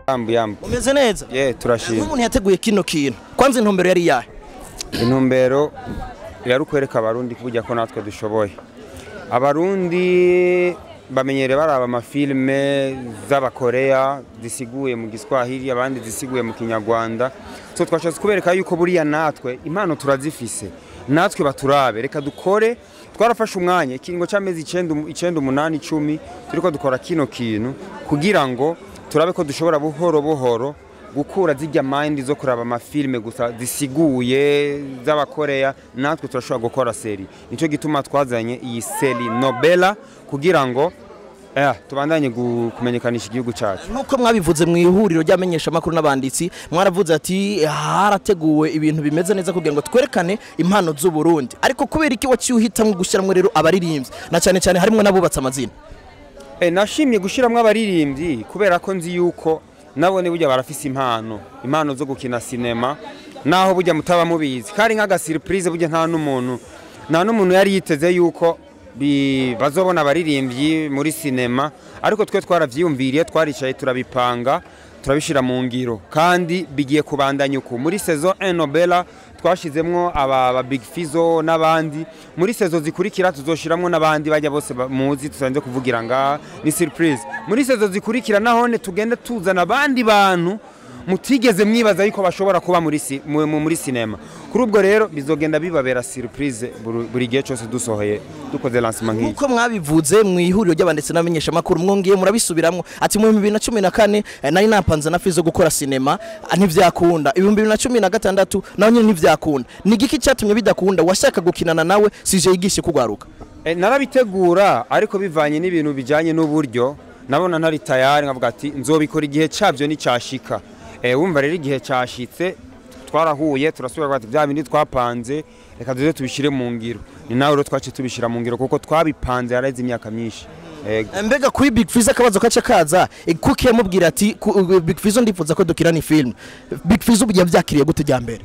yambu yambu umeze neza ye turashima nk'umuntu yateguye kino kintu kwanza intumbero yari yahe intumbero yari ukwereka abarundi burya ko natwe dushoboye abarundi bamenyereye baraba amafilime z'abakoreya zisiguye mu giswahili abandi zisiguye mu kinyarwanda so twashatse kubereka yuko buriya natwe impano turazifise natwe baturabe reka dukore twarafashe umwanya ikiringo cy'amezi icenda icenda umunani icumi turiko dukora kino kintu kugira ngo turabe ko dushobora buhoro buhoro gukura zijya mind zo kuraba amafilime gusa zisiguye z'abakoreya natwe turashobora gukora seri nicyo gituma twazanye iyi seri nobela kugira ngo eh, tubandanye gu- kumenyekanisha igihugu cyacu nk'uko mwabivuze mu ihuriro ry'amenyeshamakuru n'abanditsi mwaravuze ati harateguwe ibintu bimeze neza kugira ngo twerekane impano z'u Burundi ariko kubera iki waciye uhitamo gushyiramo rero abaririmbyi na cyane cyane harimo n'abubatse amazina Eh, nashimye gushyiramo abaririmbyi kubera ko nzi yuko nabone burya barafise impano impano zo gukina sinema naho burya mutaba mubizi kari nk'agasiripurize burya nta n'umuntu nta n'umuntu yari yiteze yuko bi- bazobona abaririmbyi muri sinema ariko twe twaravyiyumviriye twaricaye turabipanga turabishira mu ngiro kandi bigiye kubandanya uku muri saison 1 Nobela twashizemwo aba aba Big Fizo n'abandi muri saison zikurikira tuzoshiramwo n'abandi bajya bose ba- muzi tusanze kuvugira nga ni surprise muri saison zikurikira nahone tugende tuzana abandi bantu mutigeze mwibaza yuko bashobora kuba muri si- mu- mu- muri sinema kuri ubwo rero bizogenda bibabera surprise buri buri gihe cyose dusohoye dukoze lancement nk'iyi nk'uko mwabivuze mu ihuriro ry'abanditsi n'abamenyeshamakuru mwongeye murabisubiramwo ati mu bibiri na cumi na kane eh, nari napanze na fizo gukora sinema ah, ntivyakunda ibihumbi bibiri na cumi na gatandatu naho nyine ntivyakunda ni igiki cyatumye bidakunda washaka gukinana nawe sije yigishe kugwaruka E, narabitegura ariko bivanye n'ibintu bijanye n'uburyo nabona ntari tayari nkavuga ati nzobikora igihe cyabyo nicyashika e, wumva rero igihe cyashitse twarahuye turasubira ati bya bindi twapanze reka tuze tubishire mu ngiro ni nawe rero twaciye tubishira mu ngiro kuko twabipanze yareze imyaka myinshi Ego. Eh, mbega kuri Big Fizzo akabazo kace kaza eh, kuki yamubwira ati ku- uh, Big Fizzo ndifuza ko dukirana film Big Fizzo ubu yavyakiriye gute jya mbere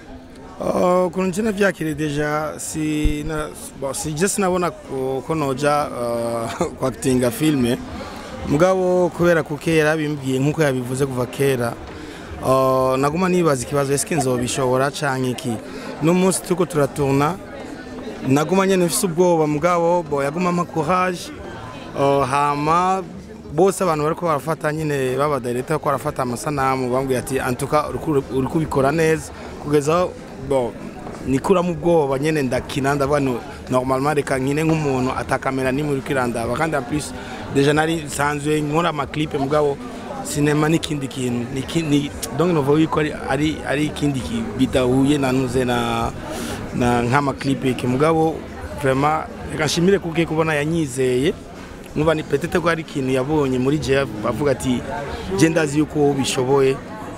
Uh, ukuntu nje navyakiriye deja si na, bon, sije sinabona ko ko noja uh, kwakitinga filme mugabo kubera ko kera yabimbwiye nkuko yabivuze kuva kera uh, naguma nibaza ikibazo eske nzobishobora canke iki n'umunsi turiko turatuna naguma nyene mfise ubwoba mugabo bo yaguma ampa courage uh, hama bose abantu bariko barafata nyine baba director ko barafata amasanamu bambwiye ati antuka uri kubikora neza kugeza aho bo nikuramo ubwoba nyene ndakina ndavuga no normalement reka nkine nk'umuntu atakamera nimwe uri kwirandaba kandi en plus deja nari nsanzwe nkora amaclipe mugabo sinema n'ikindi kintu ni ki- ni donc novuga yuko ari ari ari ikindi ki- bidahuye nanuze na na nk'amaclipe iki mugabo vraiment reka nshimire kuke kubona yanyizeye nkuba ni petete ko hari ikintu yabonye muri je avuga ati je ndazi yuko ubishoboye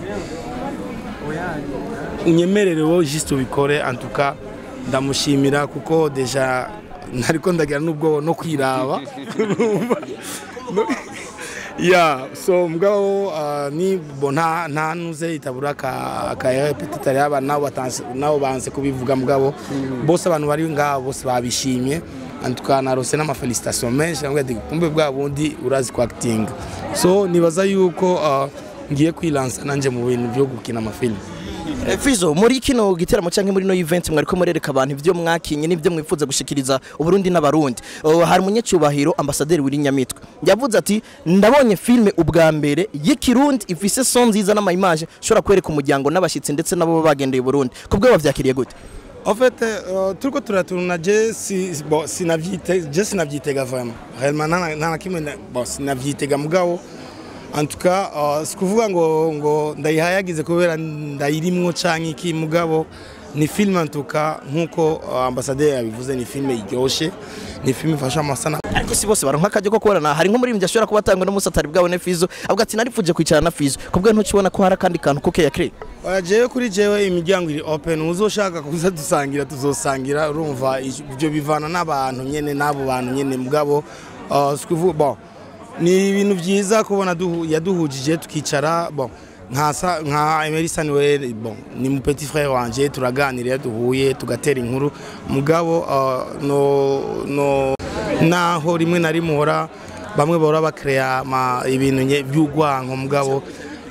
unyemerere wowe juste ubikore en tout cas ndamushimira kuko deja ntariko ndagira n'ubwoba no kwiraba Urumva? No- ya so mugabo uh, ni bo nta nta nuze itabura ka ka petite yaba nabo batanse nabo banse kubivuga mugabo bose abantu bari ngaho bose babishimye en tout cas narose n'ama felicitation menshi nabwo ati kumbe bwa bundi urazi ku acting so nibaza yuko uh, ngiye kwilansa nanje mu bintu byo gukina amafilme Eh, Fizzo muri kino giteramo canke muri no event mwariko murereka abantu ivyo mwakinye n'ivyo mwifuza gushikiriza uburundi n'abarundi Oh, hari umunyacubahiro ambasaderi wiri nyamitwe yavuze ati ndabonye filme ubwa mbere y'ikirundi ifise son nziza n'amaimage shobora kwereka umuryango n'abashitsi ndetse nabo baba bagendeye uburundi kubwo wavyakiriye gute En fait, euh, turiko turatuna je si bon sinavyite je sinavyitega vraiment. Réellement nta nta na kimwe na- bon sinavyitega mugabo en tout cas uh, sikuvuga ngo ngo ndayihayagize kubera ndayirimwo canke iki mugabo ni film en tout cas nkuko uh, ambassadeur yabivuze ni film iryoshe ni film ifasha amasana ariko si bose baronka akajya ko kubonana hari nk'umuririmbyi ashobora kuba atangwa n'umunsi atari bwabone Fizzo avuga ati narifuje kwicara na Fizzo kubwo ntukibona ko hari akandi kantu kuke yakire Oya jewe kuri jewe imiryango iri open uzoshaka kuza dusangira tuzosangira urumva ibyo bivana n'abantu nyene n'abo bantu nyene mugabo uh, sikuvu bon ni ibintu byiza kubona duhu, yaduhujije tukicara bon nka nka Emery Samuel bon ni mu petit frère wanje turaganira duhuye tugatera inkuru mugabo uh, no no naho rimwe na rimwe hora bamwe bahora bakrea ibintu nye- by'ugwanko mugabo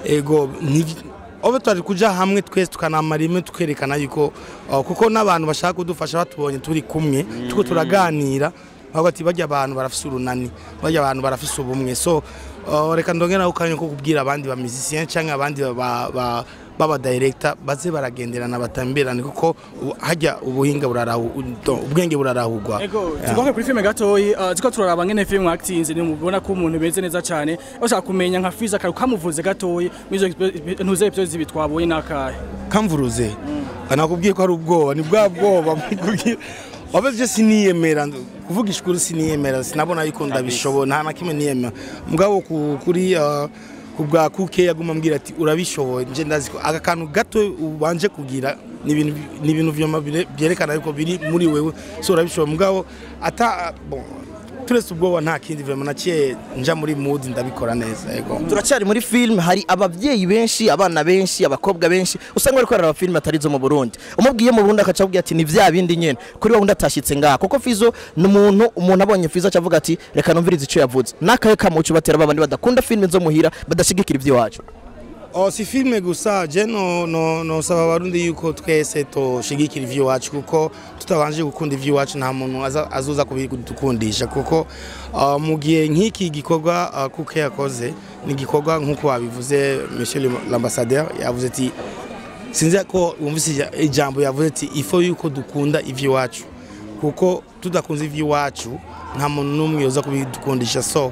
ego ntivi- obe twari kuja hamwe twese tukanamara rimwe tukerekana yuko uh, kuko n'abantu bashaka kudufasha batubonye turi kumwe tuko turaganira bavuga ati bajya abantu barafise urunani bajya abantu barafise ubumwe so uh, reka ndongera ukanya ko kubwira abandi ba musiciens cyangwa abandi ba, ba, baba director baze baragenderana batamberane kuko u- hajya ubuhinga burarahu ubwenge burarahugwa Ego, tugoke kuri filme gatoyi, uh, ziko turaraba ngene film actinze ni mubona ko umuntu beze neza cyane. Bashaka kumenya nka Fiza karu kamuvuze gatoyi, mizo ntuze episodes zibi twabonye nakahe. kamvuruze anakubwiye ko ari ubwoba ni bwa bwoba mukubwira wabeze siniyemera kuvuga ishukuru siniyemera sinabona yuko ndabishobora nta na kimwe niyemera mugabo ku- kuri uh, ku bwa kuke yaguma ambwira ati urabishoboye nje ndazi ko aka kantu gato ubanje kugira ni ibintu ni ibintu vyoma bire- byerekana yuko biri muri wewe so urabishoboye mugabo ata bon turetse ubwoba nta kindi vraiment naciye nja muri mood ndabikora neza yego turacyari muri film hari ababyeyi benshi abana benshi abakobwa benshi usanga bari korera filime atari zo mu Burundi umubwiye mu Burundi akaca avuga ati ni vya bindi nyene kuri wa wundi atashyitse ngaha kuko Fizo ni umuntu umuntu abonye Fizo acavuga ati reka numvirize icyo yavuze nakaye kamucu batera babandi badakunda filime zo muhira badashigikira iby'iwacu Oh, si filme gusa je no no no saba abarundi yuko twese toshigikira ivy'iwacu kuko tutabanje gukunda ivy'iwacu nta muntu aza- azoza kubidukundisha kuko uh, mu gihe nk'iki gikorwa uh, kuko yakoze ni igikorwa nk'uko wabivuze monsieur le- l'ambassadeur yavuze ati sinzi ko wumvise ija- ijambo yavuze ati ifo yuko dukunda ivy'iwacu kuko tudakunze ivy'iwacu nta muntu n'umwe yoza kubidukundisha so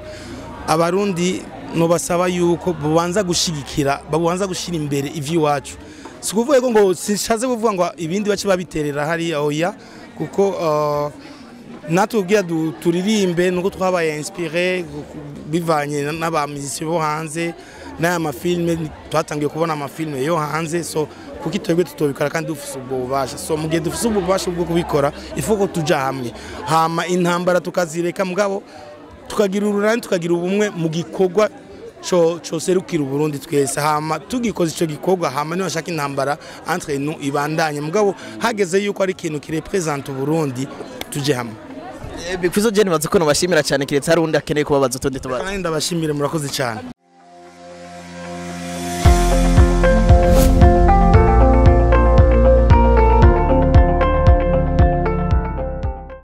abarundi nobasaba yuko babanza gushigikira babanza gushira imbere ivy'iwacu si ukuvuga ko ngo sishaze kuvuga ngo ibindi bace babiterera hariya oya kuko uh, natwe ubwira du- turirimbe nuko twabaye inspiré gu- bivanye n'abamizisi bo hanze n'aya mafilme twatangiye kubona amafilme yo hanze so kuko twebwe tutobikora kandi dufise ubwo bubasha so mu gihe dufise ubwo bubasha bwo kubikora ifu ko tuja hamwe hama intambara tukazireka mugabo tukagira urunani tukagira ubumwe mu gikorwa co coserukira uburundi twese hama tugikoze ico gikorwa hama niho bashaka intambara entre nous ibandanye mugabo hageze yuko ari ikintu kirepresenta uburundi tuje hamwe Fizo je nibaza ko nobashimira cyane kiretse hari undi akeneye kubabaza utundi tubazo kandi ndabashimire murakoze cyane